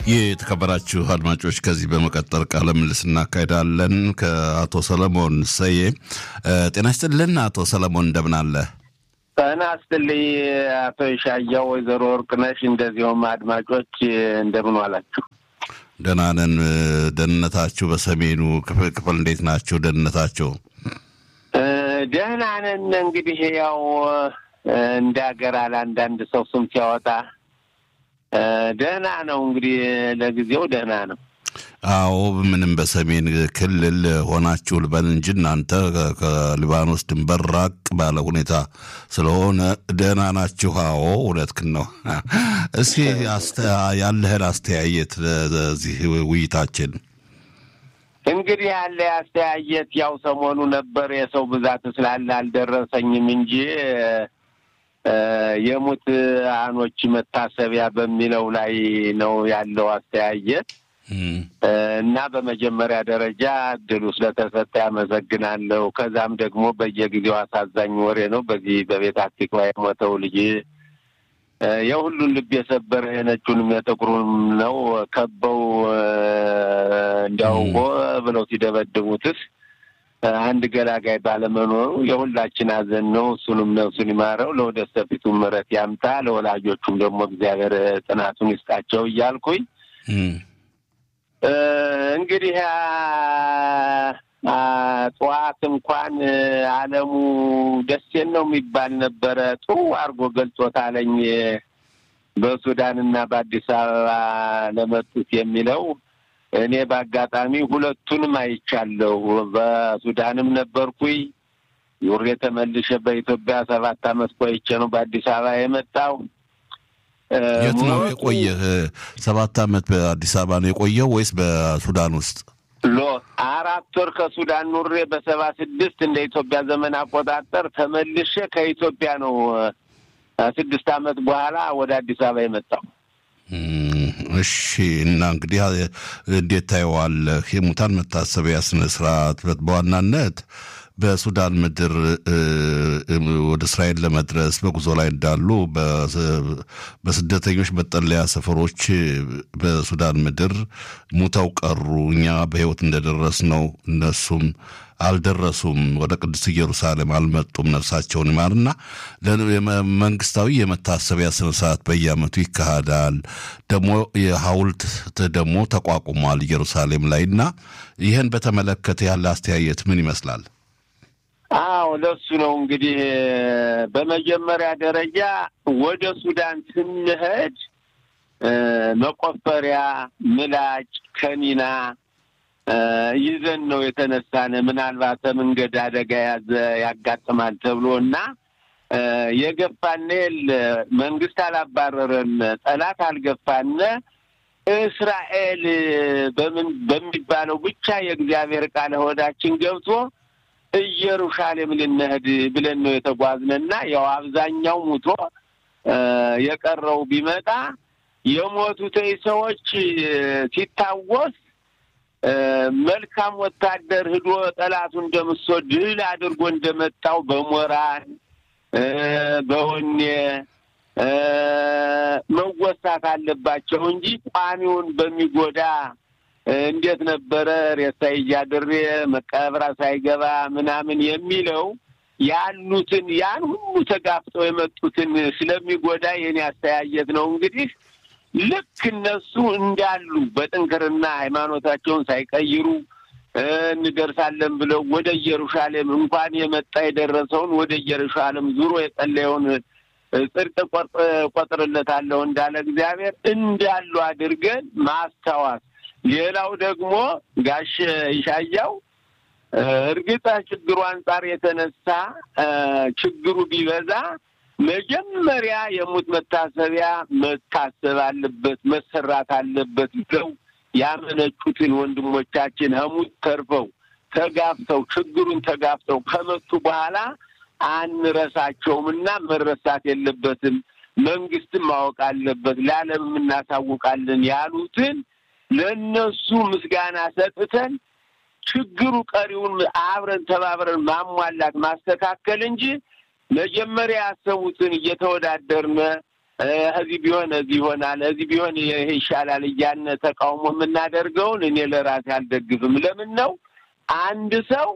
የተከበራችሁ አድማጮች ከዚህ በመቀጠል ቃለ ምልልስ እናካሄዳለን ከአቶ ሰለሞን ሰዬ። ጤና ይስጥልን አቶ ሰለሞን እንደምን አለ? ጤና ይስጥልኝ አቶ ይሻያው፣ ወይዘሮ ወርቅነሽ እንደዚሁም አድማጮች እንደምን ዋላችሁ? ደህና ነን። ደህንነታችሁ በሰሜኑ ክፍል እንዴት ናቸው? ደህንነታቸው ደህና ነን። እንግዲህ ያው እንደ ሀገር አለ አንዳንድ ሰው ስም ሲያወጣ ደህና ነው። እንግዲህ ለጊዜው ደህና ነው። አዎ ምንም በሰሜን ክልል ሆናችሁ ልበል እንጂ እናንተ ከሊባኖስ ድንበር ራቅ ባለ ሁኔታ ስለሆነ ደህና ናችሁ። አዎ እውነትህን ነው። እስኪ ያለህን አስተያየት ለዚህ ውይይታችን እንግዲህ ያለ አስተያየት ያው ሰሞኑ ነበር የሰው ብዛት ስላለ አልደረሰኝም እንጂ የሙት አኖች መታሰቢያ በሚለው ላይ ነው ያለው አስተያየት እና በመጀመሪያ ደረጃ እድሉ ስለተሰጠ ያመሰግናለሁ። ከዛም ደግሞ በየጊዜው አሳዛኝ ወሬ ነው። በዚህ በቤት አቲክባ የሞተው ልጅ የሁሉን ልብ የሰበረ የነጩንም የጥቁሩንም ነው። ከበው እንዲያው ብለው ሲደበድቡትስ አንድ ገላጋይ ባለመኖሩ የሁላችን ሐዘን ነው። እሱንም ነፍሱን ይማረው፣ ለወደፊቱ ምሕረት ያምጣ፣ ለወላጆቹም ደግሞ እግዚአብሔር ጽናቱን ይስጣቸው እያልኩኝ እንግዲህ ጠዋት እንኳን አለሙ ደሴን ነው የሚባል ነበረ ጥሩ አድርጎ ገልጾታለኝ በሱዳንና በአዲስ አበባ ለመጡት የሚለው እኔ በአጋጣሚ ሁለቱንም አይቻለሁ። በሱዳንም ነበርኩኝ ዩሬ ተመልሼ በኢትዮጵያ ሰባት አመት ቆይቼ ነው በአዲስ አበባ የመጣው። የት ነው የቆየህ? ሰባት አመት በአዲስ አበባ ነው የቆየው ወይስ በሱዳን ውስጥ? ሎ አራት ወር ከሱዳን ኑሬ በሰባ ስድስት እንደ ኢትዮጵያ ዘመን አቆጣጠር ተመልሼ ከኢትዮጵያ ነው ስድስት አመት በኋላ ወደ አዲስ አበባ የመጣው። እሺ እና እንግዲህ እንዴት ታየዋለህ? የሙታን መታሰቢያ ስነ ስርዓት በዋናነት በሱዳን ምድር ወደ እስራኤል ለመድረስ በጉዞ ላይ እንዳሉ በስደተኞች መጠለያ ሰፈሮች በሱዳን ምድር ሙተው ቀሩ። እኛ በሕይወት እንደደረስ ነው እነሱም አልደረሱም። ወደ ቅድስት ኢየሩሳሌም አልመጡም። ነፍሳቸውን ይማርና መንግስታዊ የመታሰቢያ ስነ ስርዓት በየዓመቱ ይካሄዳል። ደግሞ የሐውልት ደግሞ ተቋቁሟል ኢየሩሳሌም ላይ እና ይህን በተመለከተ ያለ አስተያየት ምን ይመስላል? አዎ ለሱ ነው እንግዲህ በመጀመሪያ ደረጃ ወደ ሱዳን ስንሄድ መቆፈሪያ፣ ምላጭ፣ ከኒና ይዘን ነው የተነሳነ። ምናልባት መንገድ አደጋ ያዘ ያጋጥማል ተብሎ እና የገፋነ የለ መንግስት አላባረረን፣ ጠላት አልገፋነ። እስራኤል በምን በሚባለው ብቻ የእግዚአብሔር ቃል ሆዳችን ገብቶ ኢየሩሳሌም ልንሄድ ብለን ነው የተጓዝነና ያው አብዛኛው ሙቶ የቀረው ቢመጣ የሞቱት ሰዎች ሲታወስ መልካም ወታደር ሂዶ ጠላቱን ደምሶ ድል አድርጎ እንደመጣው በሞራል በወኔ መወሳት አለባቸው እንጂ ቋሚውን በሚጎዳ እንዴት ነበረ ሬሳ እያድሬ መቀብራ ሳይገባ ምናምን የሚለው ያሉትን ያን ሁሉ ተጋፍጠው የመጡትን ስለሚጎዳ የኔ አስተያየት ነው። እንግዲህ ልክ እነሱ እንዳሉ በጥንክርና ሃይማኖታቸውን ሳይቀይሩ እንደርሳለን ብለው ወደ ኢየሩሳሌም እንኳን የመጣ የደረሰውን ወደ ኢየሩሳሌም ዙሮ የጸለየውን ጽድቅ ቆጥርለታለሁ እንዳለ እግዚአብሔር እንዳሉ አድርገን ማስታወስ ሌላው ደግሞ ጋሽ ይሻያው እርግጥ ችግሩ አንጻር የተነሳ ችግሩ ቢበዛ መጀመሪያ የሙት መታሰቢያ መታሰብ አለበት መሰራት አለበት ብለው ያመነጩትን ወንድሞቻችን ከሙት ተርፈው ተጋፍተው ችግሩን ተጋፍተው ከመጡ በኋላ አንረሳቸውም እና መረሳት የለበትም። መንግስትም ማወቅ አለበት፣ ለዓለምም እናሳውቃለን ያሉትን ለእነሱ ምስጋና ሰጥተን ችግሩ ቀሪውን አብረን ተባብረን ማሟላት ማስተካከል እንጂ መጀመሪያ ያሰቡትን እየተወዳደርነ እዚህ ቢሆን እዚህ ይሆናል፣ እዚህ ቢሆን ይሄ ይሻላል እያልን ተቃውሞ የምናደርገውን እኔ ለራሴ አልደግፍም። ለምን ነው አንድ ሰው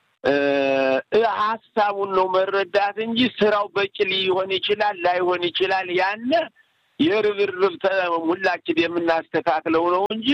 ሀሳቡን ነው መረዳት እንጂ ስራው በቂ ሊሆን ይችላል ላይሆን ይችላል። ያነ የርብርብ ሁላችን የምናስተካክለው ነው እንጂ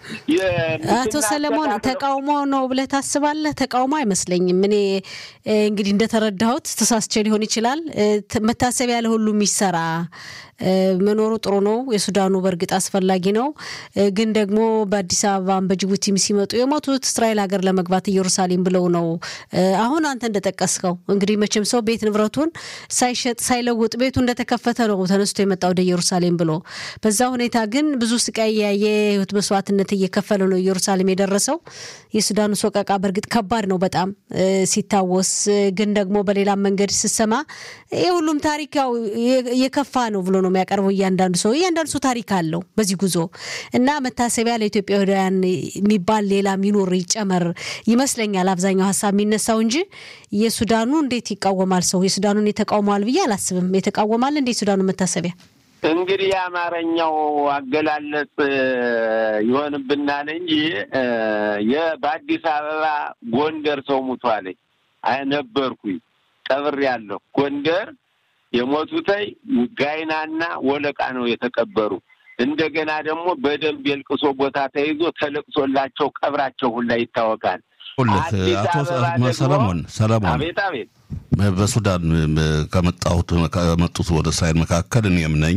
አቶ ሰለሞን ተቃውሞ ነው ብለህ ታስባለህ? ተቃውሞ አይመስለኝም። እኔ እንግዲህ እንደተረዳሁት ተሳስቼ ሊሆን ይችላል። መታሰቢያ ለሁሉም ይሰራ መኖሩ ጥሩ ነው። የሱዳኑ በእርግጥ አስፈላጊ ነው። ግን ደግሞ በአዲስ አበባም በጅቡቲም ሲመጡ የሞቱት እስራኤል ሀገር ለመግባት ኢየሩሳሌም ብለው ነው። አሁን አንተ እንደጠቀስከው እንግዲህ መቼም ሰው ቤት ንብረቱን ሳይሸጥ ሳይለውጥ ቤቱ እንደተከፈተ ነው ተነስቶ የመጣ ወደ ኢየሩሳሌም ብሎ። በዛ ሁኔታ ግን ብዙ ስቃይ ያየ ህይወት መስዋዕትነት እየከፈለ ነው ኢየሩሳሌም የደረሰው። የሱዳኑ ሶቀቃ በእርግጥ ከባድ ነው በጣም ሲታወስ፣ ግን ደግሞ በሌላ መንገድ ስሰማ የሁሉም ታሪክ ያው የከፋ ነው ብሎ ነው የሚያቀርበው። እያንዳንዱ ሰው እያንዳንዱ ሰው ታሪክ አለው በዚህ ጉዞ እና መታሰቢያ ለኢትዮጵያውያን የሚባል ሌላ ሚኖር ይጨመር ይመስለኛል አብዛኛው ሀሳብ የሚነሳው እንጂ የሱዳኑ እንዴት ይቃወማል ሰው የሱዳኑን የተቃውመዋል ብዬ አላስብም። የተቃወማል እንዴ የሱዳኑ መታሰቢያ እንግዲህ የአማርኛው አገላለጽ ይሆንብናል እንጂ በአዲስ አበባ ጎንደር ሰው ሙቷለኝ ነበርኩኝ ቀብር ያለሁ ጎንደር የሞቱተይ ጋይናና ወለቃ ነው የተቀበሩ። እንደገና ደግሞ በደንብ የልቅሶ ቦታ ተይዞ ተለቅሶላቸው ቀብራቸው ሁላ ይታወቃል። አቶ ሰለሞን ሰለሞን አቤት አቤት በሱዳን ከመጣሁት ከመጡት ወደ እስራኤል መካከል እኔም ነኝ።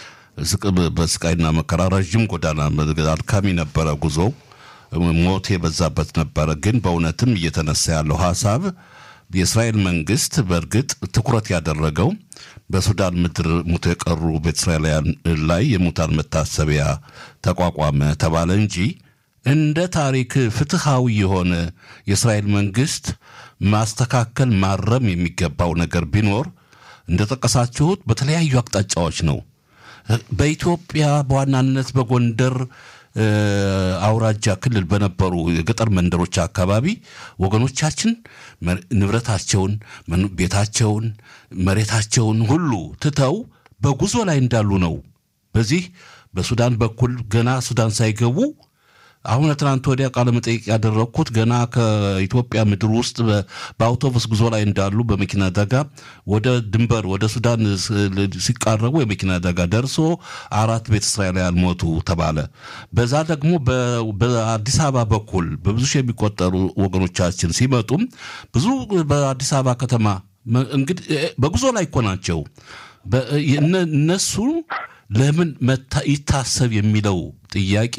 በስቃይና መከራ ረዥም ጎዳና አድካሚ ነበረ ጉዞ፣ ሞት የበዛበት ነበረ። ግን በእውነትም እየተነሳ ያለው ሀሳብ የእስራኤል መንግስት በእርግጥ ትኩረት ያደረገው በሱዳን ምድር ሙቶ የቀሩ ቤተ እስራኤላውያን ላይ የሙታን መታሰቢያ ተቋቋመ ተባለ እንጂ እንደ ታሪክ ፍትሃዊ የሆነ የእስራኤል መንግስት ማስተካከል ማረም የሚገባው ነገር ቢኖር እንደጠቀሳችሁት በተለያዩ አቅጣጫዎች ነው። በኢትዮጵያ በዋናነት በጎንደር አውራጃ ክልል በነበሩ የገጠር መንደሮች አካባቢ ወገኖቻችን ንብረታቸውን፣ ቤታቸውን፣ መሬታቸውን ሁሉ ትተው በጉዞ ላይ እንዳሉ ነው። በዚህ በሱዳን በኩል ገና ሱዳን ሳይገቡ አሁን ትናንት ወዲያ ቃለ መጠይቅ ያደረግኩት ገና ከኢትዮጵያ ምድር ውስጥ በአውቶቡስ ጉዞ ላይ እንዳሉ በመኪና አደጋ ወደ ድንበር ወደ ሱዳን ሲቃረቡ የመኪና አደጋ ደርሶ አራት ቤተ እስራኤላውያን ሞቱ ተባለ። በዛ ደግሞ በአዲስ አበባ በኩል በብዙ ሺህ የሚቆጠሩ ወገኖቻችን ሲመጡም ብዙ በአዲስ አበባ ከተማ እንግዲህ በጉዞ ላይ እኮ ናቸው። እነሱ ለምን ይታሰብ የሚለው ጥያቄ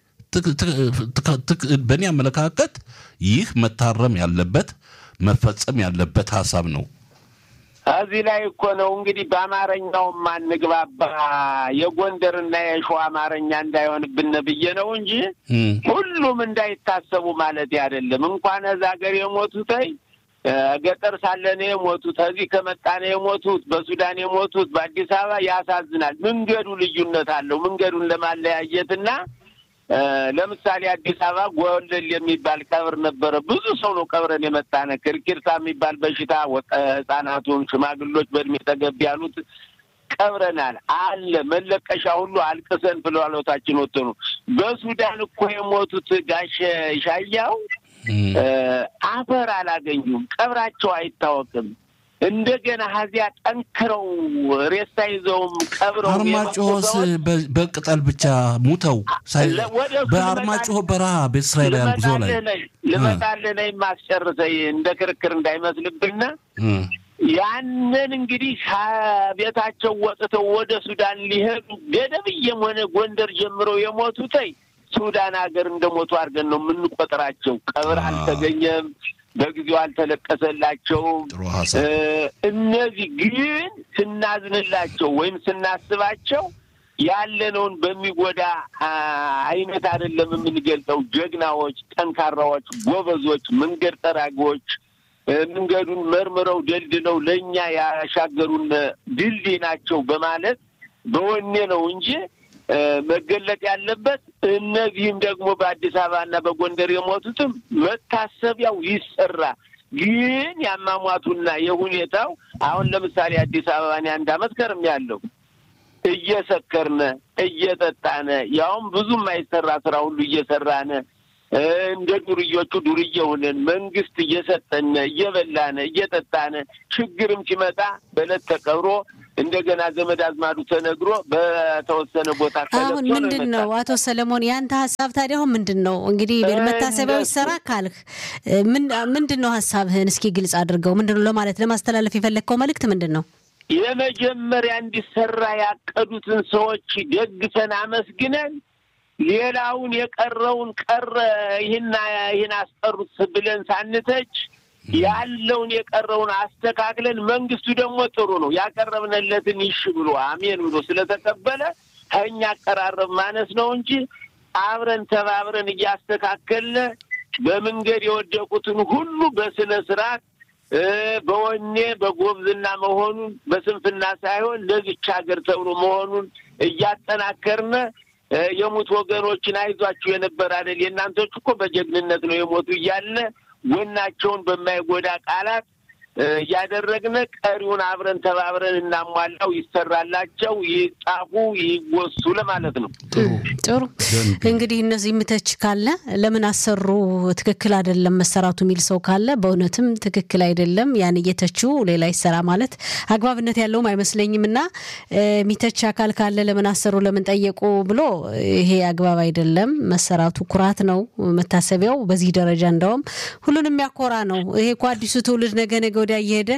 በእኔ አመለካከት ይህ መታረም ያለበት መፈጸም ያለበት ሀሳብ ነው። እዚህ ላይ እኮ ነው እንግዲህ በአማርኛው ማንግባባ የጎንደርና የሸዋ አማርኛ እንዳይሆንብን ብዬ ነው እንጂ ሁሉም እንዳይታሰቡ ማለት አይደለም። እንኳን እዛ ሀገር የሞቱተይ ገጠር ሳለን የሞቱት እዚህ ከመጣነ የሞቱት በሱዳን የሞቱት በአዲስ አበባ ያሳዝናል። መንገዱ ልዩነት አለው። መንገዱን ለማለያየትና ለምሳሌ አዲስ አበባ ጎለል የሚባል ቀብር ነበረ። ብዙ ሰው ነው ቀብረን የመጣነ ክርኪርሳ የሚባል በሽታ ህጻናቱን፣ ሽማግሎች በእድሜ ጠገብ ያሉት ቀብረናል አለ መለቀሻ ሁሉ አልቅሰን ፍላሎታችን ወጥቶ ነው። በሱዳን እኮ የሞቱት ጋሸ ሻያው አፈር አላገኙም። ቀብራቸው አይታወቅም። እንደገና ሀዚያ ጠንክረው ሬሳ ይዘውም ቀብረው አርማጭሆስ በቅጠል ብቻ ሙተው በአርማጭሆ በረሃ ቤተ እስራኤላውያን ጉዞ ላይ ልመጣልህ ነኝ ማስጨርሰኝ እንደ ክርክር እንዳይመስልብና ያንን እንግዲህ ከቤታቸው ወጥተው ወደ ሱዳን ሊሄዱ ገደብዬም ሆነ ጎንደር ጀምረው የሞቱተይ ሱዳን ሀገር እንደሞቱ አድርገን ነው የምንቆጥራቸው። ቀብር አልተገኘም። በጊዜው አልተለቀሰላቸውም። እነዚህ ግን ስናዝንላቸው ወይም ስናስባቸው ያለነውን በሚጎዳ አይነት አይደለም የምንገልጸው። ጀግናዎች፣ ጠንካራዎች፣ ጎበዞች፣ መንገድ ጠራጊዎች መንገዱን መርምረው ደልድለው ለእኛ ያሻገሩን ድልድይ ናቸው በማለት በወኔ ነው እንጂ መገለጥ ያለበት እነዚህም ደግሞ በአዲስ አበባና በጎንደር የሞቱትም መታሰቢያው ይሰራ። ግን ያሟሟቱና የሁኔታው አሁን ለምሳሌ አዲስ አበባን አንድ አመት ከርም ያለው እየሰከርነ እየጠጣነ ያውም ብዙ የማይሰራ ስራ ሁሉ እየሰራነ እንደ ዱርዮቹ ዱርዬ ሆነን መንግስት እየሰጠነ እየበላነ እየጠጣነ ችግርም ሲመጣ በዕለት ተቀብሮ እንደገና ዘመድ አዝማዱ ተነግሮ በተወሰነ ቦታ አሁን ምንድን ነው አቶ ሰለሞን ያንተ ሀሳብ ታዲያ አሁን ምንድን ነው እንግዲህ መታሰቢያው ይሰራ ካልህ ምንድን ነው ሀሳብህን እስኪ ግልጽ አድርገው ምንድን ነው ለማለት ለማስተላለፍ የፈለግከው መልእክት ምንድን ነው የመጀመሪያ እንዲሰራ ያቀዱትን ሰዎች ደግፈን አመስግነን ሌላውን የቀረውን ቀረ ይህን ይህን አስቀሩት ብለን ሳንተች ያለውን የቀረውን አስተካክለን መንግስቱ ደግሞ ጥሩ ነው ያቀረብንለትን ይሽ ብሎ አሜን ብሎ ስለተቀበለ ከእኛ አቀራረብ ማነስ ነው እንጂ አብረን ተባብረን እያስተካከልን በመንገድ የወደቁትን ሁሉ በስነ ስርዓት በወኔ በጎብዝና መሆኑን በስንፍና ሳይሆን ለዚች ሀገር ተብሎ መሆኑን እያጠናከርነ የሞቱ ወገኖችን አይዟችሁ የነበረ አይደል የእናንተች እኮ በጀግንነት ነው የሞቱ እያለ ጎናቸውን በማይጎዳ ቃላት እያደረግነ ቀሪውን አብረን ተባብረን እናሟላው ይሰራላቸው፣ ይጻፉ፣ ይወሱ ለማለት ነው። ጥሩ እንግዲህ እነዚህ ምተች ካለ ለምን አሰሩ ትክክል አይደለም መሰራቱ የሚል ሰው ካለ በእውነትም ትክክል አይደለም ያን እየተቹ ሌላ ይሰራ ማለት አግባብነት ያለውም አይመስለኝም እና ሚተች አካል ካለ ለምን አሰሩ ለምን ጠየቁ ብሎ ይሄ አግባብ አይደለም። መሰራቱ ኩራት ነው። መታሰቢያው በዚህ ደረጃ እንደውም ሁሉንም የሚያኮራ ነው። ይሄ እኮ አዲሱ ትውልድ ነገ ነገ ወዲያ እየሄደ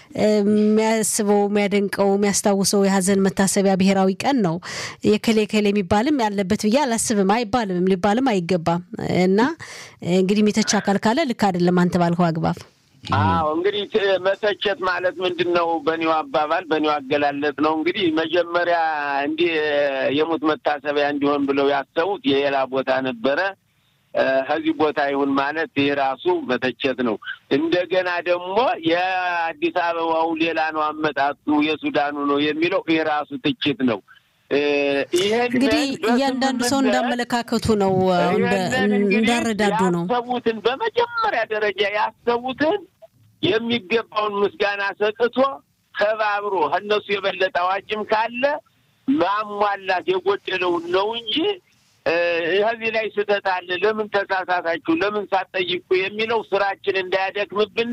የሚያስበው የሚያደንቀው የሚያስታውሰው የሀዘን መታሰቢያ ብሔራዊ ቀን ነው። የከሌ ከሌ የሚባልም ያለበት ብዬ አላስብም። አይባልም፣ ሊባልም አይገባም። እና እንግዲህ የሚተች አካል ካለ ልክ አይደለም አንተ ባልከው አግባብ። አዎ እንግዲህ መተቸት ማለት ምንድን ነው? በኒው አባባል በኒው አገላለጥ ነው። እንግዲህ መጀመሪያ እንዲህ የሙት መታሰቢያ እንዲሆን ብለው ያሰቡት የሌላ ቦታ ነበረ። ከዚህ ቦታ ይሁን ማለት ይህ ራሱ መተቸት ነው። እንደገና ደግሞ የአዲስ አበባው ሌላ ነው አመጣጡ የሱዳኑ ነው የሚለው ይህ ራሱ ትችት ነው። እንግዲህ እያንዳንዱ ሰው እንዳመለካከቱ ነው፣ እንዳረዳዱ ነው። ያሰቡትን በመጀመሪያ ደረጃ ያሰቡትን የሚገባውን ምስጋና ሰጥቶ ተባብሮ ከእነሱ የበለጠ አዋቂም ካለ ማሟላት የጎደለውን ነው እንጂ ከዚህ ላይ ስህተት አለ፣ ለምን ተሳሳታችሁ፣ ለምን ሳትጠይቁ የሚለው ስራችን እንዳያደክምብን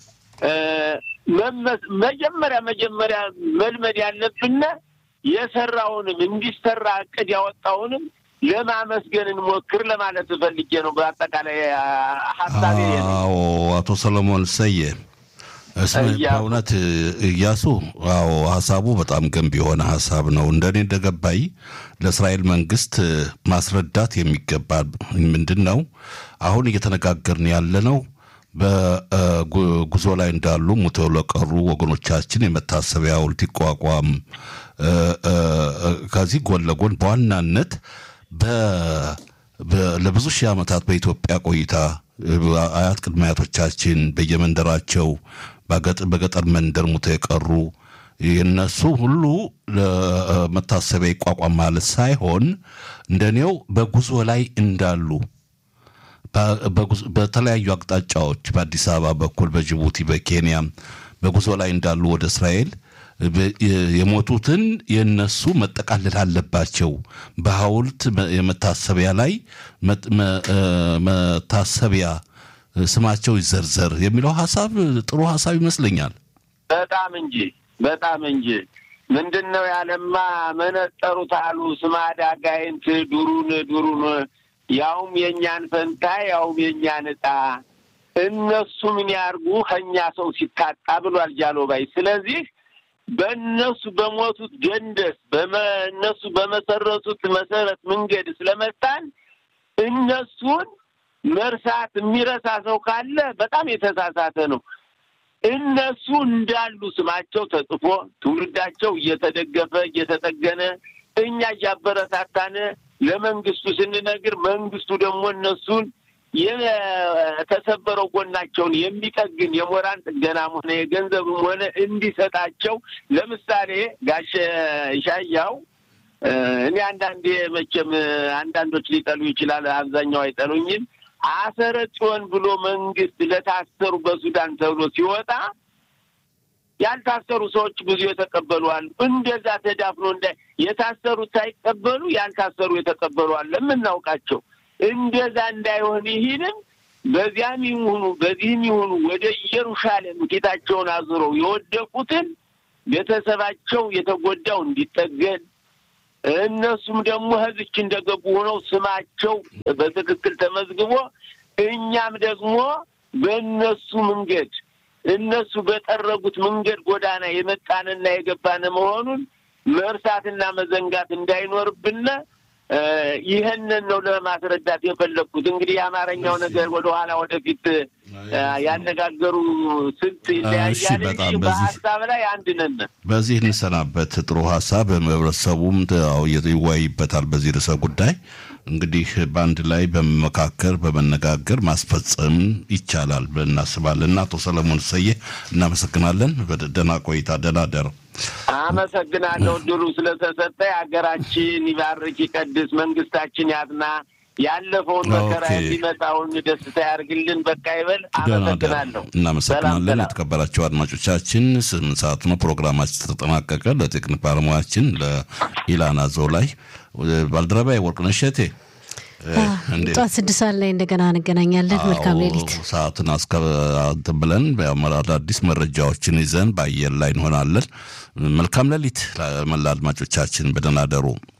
መጀመሪያ መጀመሪያ መልመድ ያለብን የሰራውንም እንዲሰራ እቅድ ያወጣውንም ለማመስገን እንሞክር ለማለት ፈልጌ ነው። በአጠቃላይ ሀሳቤ አዎ፣ አቶ ሰለሞን ሰየ በእውነት እያሱ፣ አዎ ሀሳቡ በጣም ገንቢ የሆነ ሀሳብ ነው። እንደኔ እንደገባኝ ለእስራኤል መንግስት ማስረዳት የሚገባ ምንድን ነው አሁን እየተነጋገርን ያለ ነው በጉዞ ላይ እንዳሉ ሙተው ለቀሩ ወገኖቻችን የመታሰቢያ ሐውልት ይቋቋም። ከዚህ ጎን ለጎን በዋናነት ለብዙ ሺህ ዓመታት በኢትዮጵያ ቆይታ አያት ቅድመ አያቶቻችን በየመንደራቸው በገጠር መንደር ሙተው የቀሩ የነሱ ሁሉ ለመታሰቢያ ይቋቋም ማለት ሳይሆን እንደኔው በጉዞ ላይ እንዳሉ በተለያዩ አቅጣጫዎች በአዲስ አበባ በኩል በጅቡቲ፣ በኬንያ በጉዞ ላይ እንዳሉ ወደ እስራኤል የሞቱትን የነሱ መጠቃለል አለባቸው። በሐውልት የመታሰቢያ ላይ መታሰቢያ ስማቸው ይዘርዘር የሚለው ሀሳብ ጥሩ ሀሳብ ይመስለኛል። በጣም እንጂ በጣም እንጂ ምንድን ነው ያለማ መነጠሩት አሉ ስማዳ ጋይንት ዱሩን ዱሩን ያውም የእኛን ፈንታ ያውም የእኛን ዕጣ እነሱ ምን ያርጉ ከእኛ ሰው ሲታጣ ብሏል ጃሎባይ። ስለዚህ በእነሱ በሞቱት ደንደስ እነሱ በመሰረቱት መሰረት መንገድ ስለመጣን እነሱን መርሳት የሚረሳ ሰው ካለ በጣም የተሳሳተ ነው። እነሱ እንዳሉ ስማቸው ተጽፎ ትውልዳቸው እየተደገፈ እየተጠገነ እኛ እያበረታታነ ለመንግስቱ ስንነግር መንግስቱ ደግሞ እነሱን የተሰበረው ጎናቸውን የሚጠግን የሞራን ጥገናም ሆነ የገንዘብም ሆነ እንዲሰጣቸው ለምሳሌ ጋሽ ሻያው እኔ አንዳንዴ መቼም አንዳንዶች ሊጠሉ ይችላል፣ አብዛኛው አይጠሉኝም። አሰረ ጽዮን ብሎ መንግስት ለታሰሩ በሱዳን ተብሎ ሲወጣ ያልታሰሩ ሰዎች ብዙ የተቀበሉ አሉ። እንደዛ ተዳፍኖ እንደ የታሰሩት ሳይቀበሉ ያልታሰሩ የተቀበሉ አለ የምናውቃቸው። እንደዛ እንዳይሆን ይህንም በዚያም ይሁኑ በዚህም ይሁኑ ወደ ኢየሩሳሌም ፊታቸውን አዙረው የወደቁትን ቤተሰባቸው የተጎዳው እንዲጠገን እነሱም ደግሞ ህዝች እንደገቡ ሆነው ስማቸው በትክክል ተመዝግቦ እኛም ደግሞ በእነሱ መንገድ እነሱ በጠረጉት መንገድ ጎዳና የመጣንና የገባን መሆኑን መርሳትና መዘንጋት እንዳይኖርብን ይህንን ነው ለማስረዳት የፈለግኩት። እንግዲህ የአማርኛው ነገር ወደኋላ ወደፊት ያነጋገሩ ስልት ይለያያል እንጂ በሀሳብ ላይ አንድ ነን። በዚህ እንሰናበት። ጥሩ ሀሳብ ህብረተሰቡም ይወያይበታል በዚህ ርዕሰ ጉዳይ። እንግዲህ በአንድ ላይ በመመካከር በመነጋገር ማስፈጸም ይቻላል ብለን እናስባለን። አቶ ሰለሞን ሰዬ እናመሰግናለን። ደህና ቆይታ፣ ደህና ደር። አመሰግናለሁ ድሉ ስለተሰጠ። ሀገራችን ይባርክ ይቀድስ፣ መንግስታችን ያጽና፣ ያለፈውን መከራ የሚመጣውን ደስታ ያርግልን። በቃ ይበል። አመሰግናለሁ። እናመሰግናለን። የተከበራቸው አድማጮቻችን ስምንት ሰዓት ነው ፕሮግራማችን ተጠናቀቀ። ለቴክኒክ ባለሙያችን ለኢላና ዞላይ ባልደረባዬ ወርቅነሽ እሸቴ ጠዋት ስድስት ሰዓት ላይ እንደገና እንገናኛለን። መልካም ሌሊት። ሰዓትን እንትን ብለን አዳዲስ መረጃዎችን ይዘን በአየር ላይ እንሆናለን። መልካም ሌሊት ለመላ አድማጮቻችን፣ በደህና ደሩ።